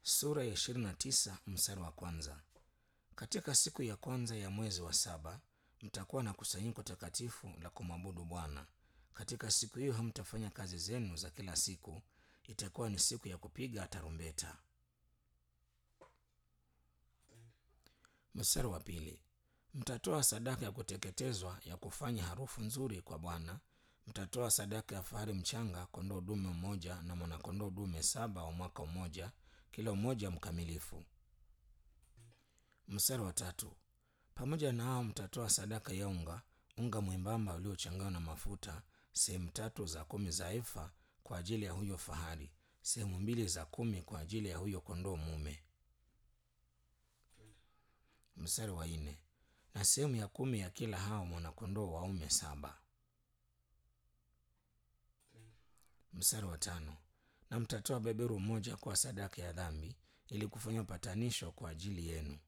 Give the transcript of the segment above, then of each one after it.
sura ya ishirini na tisa mstari wa kwanza. Katika siku ya kwanza ya mwezi wa saba mtakuwa na kusanyiko takatifu la kumwabudu Bwana. Katika siku hiyo hamtafanya kazi zenu za kila siku, itakuwa ni siku ya kupiga tarumbeta. Mstari wa pili, mtatoa sadaka ya kuteketezwa ya kufanya harufu nzuri kwa Bwana. Mtatoa sadaka ya fahari mchanga, kondoo dume mmoja na mwanakondoo dume saba wa mwaka mmoja, kila mmoja mkamilifu. Mstari wa tatu, pamoja na hao mtatoa sadaka ya unga, unga mwembamba uliochanganywa na mafuta, sehemu tatu za kumi za efa kwa ajili ya huyo fahari, sehemu mbili za kumi kwa ajili ya huyo kondoo mume. Mstari wa nne, na sehemu ya kumi ya kila hao mwanakondoo waume saba. Mstari wa tano, na mtatoa beberu mmoja kwa sadaka ya dhambi, ili kufanya upatanisho kwa ajili yenu.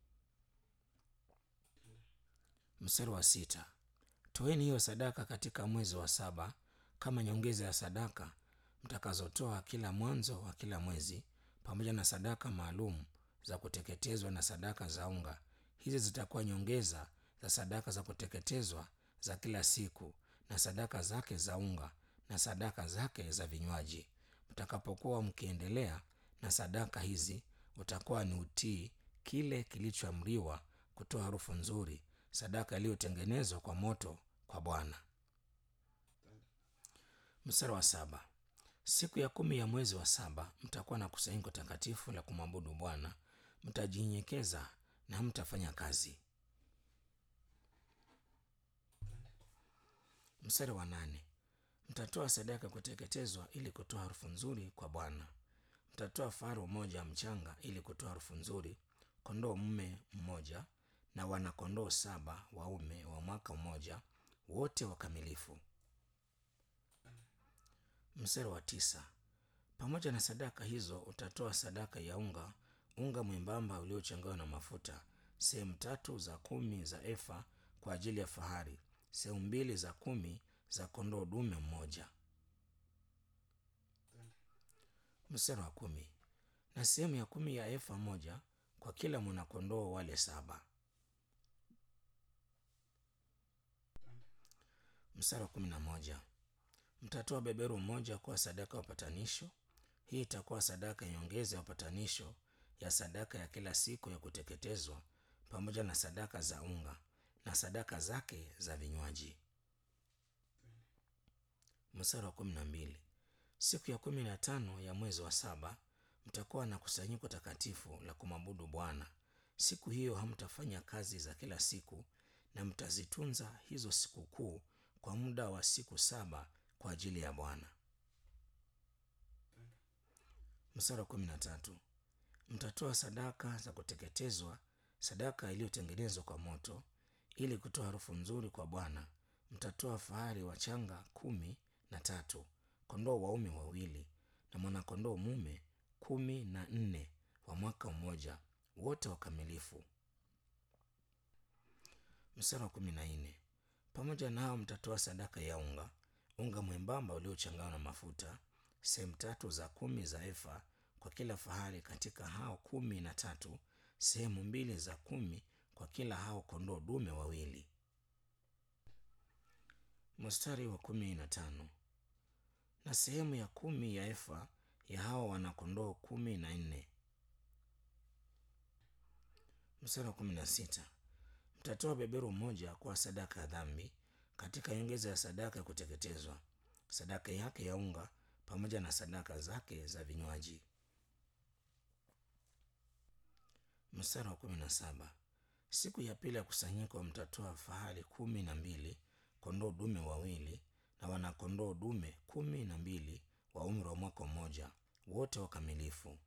Mstari wa sita, toeni hiyo sadaka katika mwezi wa saba kama nyongeza ya sadaka mtakazotoa kila mwanzo wa kila mwezi, pamoja na sadaka maalum za kuteketezwa na sadaka za unga. Hizi zitakuwa nyongeza za sadaka za kuteketezwa za kila siku na sadaka zake za unga na sadaka zake za vinywaji. Mtakapokuwa mkiendelea na sadaka hizi, utakuwa ni utii kile kilichoamriwa kutoa harufu nzuri, sadaka iliyotengenezwa kwa moto kwa Bwana. Mstari wa saba. Siku ya kumi ya mwezi wa saba mtakuwa na kusanyiko takatifu la kumwabudu Bwana. Mtajinyenyekeza na mtafanya kazi. Mstari wa nane. Mtatoa sadaka kuteketezwa ili kutoa harufu nzuri kwa Bwana. Mtatoa faru mmoja mchanga ili kutoa harufu nzuri, kondoo mume mmoja na wanakondoo saba waume wa mwaka mmoja, wote wakamilifu. Mstari wa tisa. Pamoja na sadaka hizo utatoa sadaka ya unga, unga mwembamba uliochanganywa na mafuta, sehemu tatu za kumi za efa kwa ajili ya fahari, sehemu mbili za kumi za kondoo dume mmoja. Mstari wa kumi. Na sehemu ya kumi ya efa moja kwa kila mwanakondoo wale saba. Mstari wa kumi na moja. Mtatoa beberu mmoja kuwa sadaka ya upatanisho. Hii itakuwa sadaka ya nyongeza ya upatanisho ya sadaka ya kila siku ya kuteketezwa, pamoja na sadaka za unga na sadaka zake za vinywaji. Mstari wa kumi na mbili. Siku ya kumi na tano ya mwezi wa saba mtakuwa na kusanyiko takatifu la kumwabudu Bwana. Siku hiyo hamtafanya kazi za kila siku, na mtazitunza hizo sikukuu kwa muda wa siku saba kwa ajili ya Bwana. Mstari wa kumi na tatu. Mtatoa sadaka za kuteketezwa, sadaka iliyotengenezwa kwa moto, ili kutoa harufu nzuri kwa Bwana. Mtatoa fahari wachanga kumi na tatu, kondoo waume wawili na mwanakondoo mume kumi na nne wa mwaka mmoja, wote wakamilifu. Mstari wa kumi na nne. Pamoja nao mtatoa sadaka ya unga, unga mwembamba uliochanganywa na mafuta, sehemu tatu za kumi za efa kwa kila fahari katika hao kumi na tatu, sehemu mbili za kumi kwa kila hao kondoo dume wawili. Mstari wa kumi na tano. Na sehemu ya kumi ya efa ya hao wanakondoo kumi na nne. Mstari wa kumi na sita. Mtatoa beberu mmoja kwa sadaka ya dhambi katika nyongeza ya sadaka ya kuteketezwa, sadaka yake ya unga pamoja na sadaka zake za vinywaji. Mstari wa kumi na saba. Siku ya pili ya kusanyiko mtatoa fahali kumi na mbili, kondoo dume wawili na wanakondoo dume kumi na mbili wa umri wa mwaka mmoja, wote wakamilifu.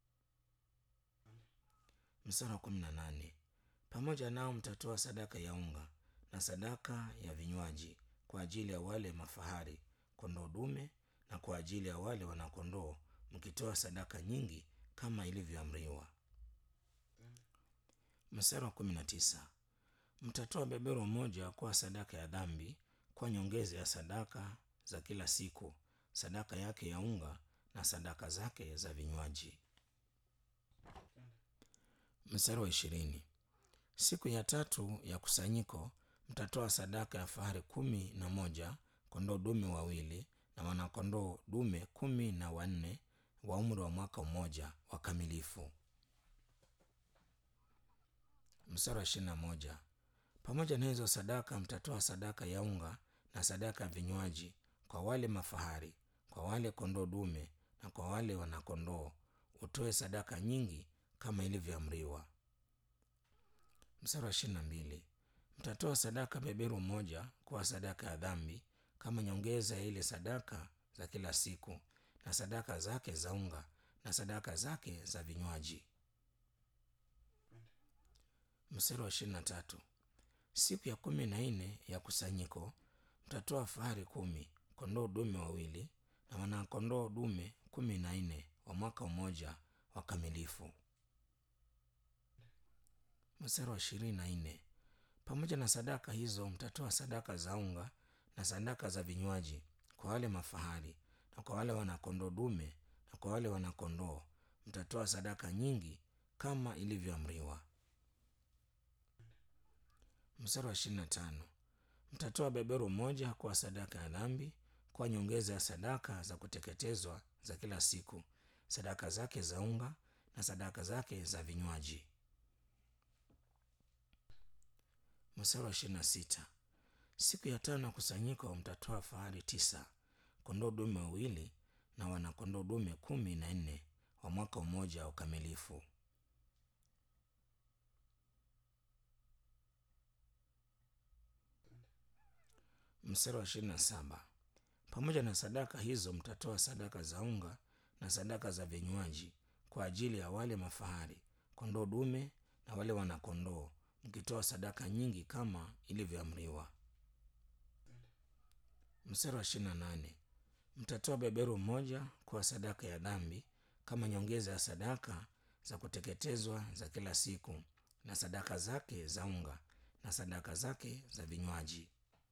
Mstari wa kumi na nane. Pamoja nao mtatoa sadaka ya unga na sadaka ya vinywaji kwa ajili ya wale mafahari kondoo dume na kwa ajili ya wale wanakondoo, mkitoa sadaka nyingi kama ilivyoamriwa. Mstari wa kumi na tisa. Mtatoa beberu mmoja kwa sadaka ya dhambi kwa nyongeza ya sadaka za kila siku, sadaka yake ya unga na sadaka zake za vinywaji. Mstari wa ishirini. Siku ya tatu ya kusanyiko mtatoa sadaka ya fahari kumi na moja, kondoo dume wawili na wanakondoo dume kumi na wanne wa umri wa mwaka mmoja wakamilifu. Mstari wa ishirini na moja. Pamoja na hizo sadaka mtatoa sadaka ya unga na sadaka ya vinywaji kwa wale mafahari, kwa wale kondoo dume na kwa wale wanakondoo, utoe sadaka nyingi kama ilivyoamriwa. Mstari wa ishirini na mbili. Mtatoa sadaka beberu moja kuwa sadaka ya dhambi kama nyongeza ya ile sadaka za kila siku na sadaka zake za unga na sadaka zake za vinywaji. Mstari wa ishirini na tatu. Siku ya kumi na nne ya kusanyiko mtatoa fahari kumi, kondoo dume wawili na wanakondoo dume kumi na nne wa mwaka mmoja wakamilifu. Mstari wa ishirini na nne. Pamoja na sadaka hizo mtatoa sadaka za unga na sadaka za vinywaji kwa wale mafahari na kwa wale wanakondoo dume na kwa wale wanakondoo mtatoa sadaka nyingi kama ilivyoamriwa. Mstari wa ishirini na tano. Mtatoa beberu moja kwa sadaka ya dhambi kwa nyongeza ya sadaka za kuteketezwa za kila siku, sadaka zake za unga na sadaka zake za vinywaji. Mstari wa ishirini na sita. Siku ya tano ya kusanyiko mtatoa fahari tisa, kondoo dume wawili na wanakondoo dume kumi na nne wa mwaka mmoja wa ukamilifu. Mstari wa ishirini na saba. Pamoja na sadaka hizo mtatoa sadaka za unga na sadaka za vinywaji kwa ajili ya wale mafahari, kondoo dume na wale wanakondoo, mkitoa sadaka nyingi kama ilivyoamriwa. Mstari wa ishirini na nane. Mtatoa beberu mmoja kwa sadaka ya dhambi kama nyongeza ya sadaka za kuteketezwa za kila siku na sadaka zake za unga na sadaka zake za vinywaji.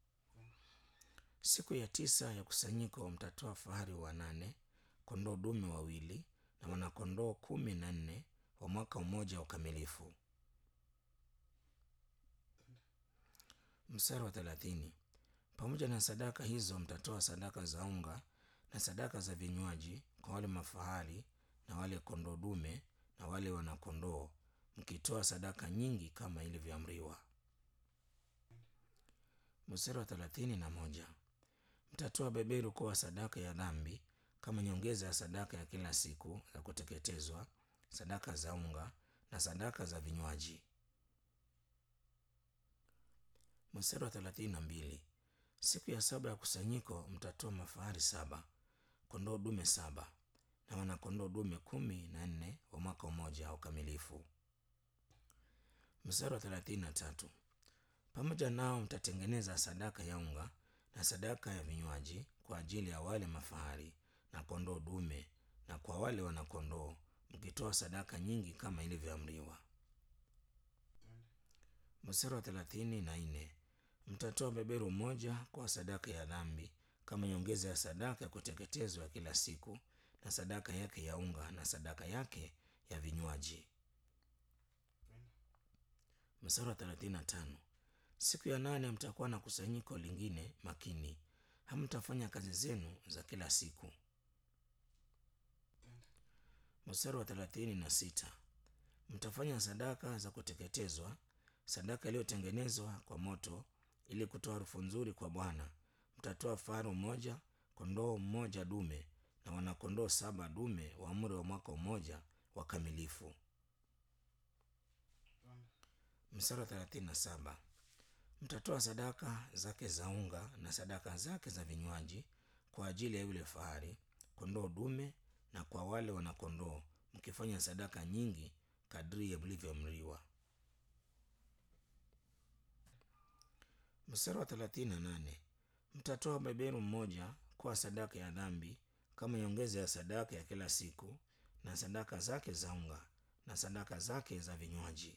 Siku ya tisa ya kusanyiko mtatoa fahari wanane, kondoo dume wawili na wanakondoo kumi na nne wa mwaka mmoja wa ukamilifu. Mstari wa thelathini. Pamoja na sadaka hizo mtatoa sadaka za unga na sadaka za vinywaji kwa wale mafahari na wale kondoo dume na wale wanakondoo, mkitoa sadaka nyingi kama ilivyoamriwa. Mstari wa thelathini na moja. Mtatoa beberu kuwa sadaka ya dhambi kama nyongeza ya sadaka ya kila siku za kuteketezwa, sadaka za unga na sadaka za vinywaji. Mstari wa thelathini na mbili. Siku ya saba ya kusanyiko mtatoa mafahari saba, kondoo dume saba na wanakondoo dume kumi na nne wa mwaka mmoja wa ukamilifu. Mstari wa thelathini na tatu. Pamoja nao mtatengeneza sadaka ya unga na sadaka ya vinywaji kwa ajili ya wale mafahari na kondoo dume na kwa wale wanakondoo, mkitoa sadaka nyingi kama ilivyoamriwa. Mstari wa thelathini na nne. Mtatoa beberu moja kwa sadaka ya dhambi kama nyongeza ya sadaka ya kuteketezwa ya kila siku na sadaka yake ya unga na sadaka yake ya vinywaji. Mstari wa thelathini na tano. Siku ya nane mtakuwa na kusanyiko lingine makini, hamtafanya kazi zenu za kila siku. Mstari wa thelathini na sita. Mtafanya sadaka za kuteketezwa, sadaka iliyotengenezwa kwa moto, ili kutoa harufu nzuri kwa Bwana. Mtatoa faru mmoja, kondoo mmoja dume na wanakondoo saba dume wa umri wa mwaka mmoja wakamilifu. Mstari wa thelathini na saba. Mtatoa sadaka zake za unga na sadaka zake za vinywaji kwa ajili ya yule fahari, kondoo dume na kwa wale wanakondoo, mkifanya sadaka nyingi kadri ya mlivyoamriwa. Mstari wa thelathini na nane. Mtatoa beberu mmoja kwa sadaka ya dhambi kama nyongeza ya sadaka ya kila siku na sadaka zake za unga na sadaka zake za vinywaji.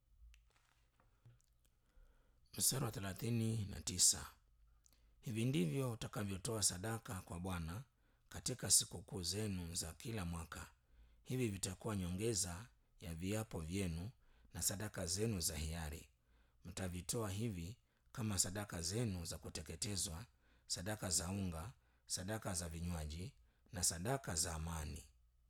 Mstari wa thelathini na tisa. Hivi ndivyo utakavyotoa sadaka kwa Bwana katika sikukuu zenu za kila mwaka. Hivi vitakuwa nyongeza ya viapo vyenu na sadaka zenu za hiari mtavitoa hivi kama sadaka zenu za kuteketezwa sadaka za unga sadaka za vinywaji na sadaka za amani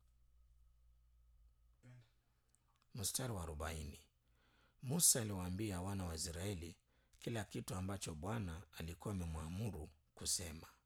mstari wa arobaini musa aliwaambia wana wa israeli kila kitu ambacho bwana alikuwa amemwamuru kusema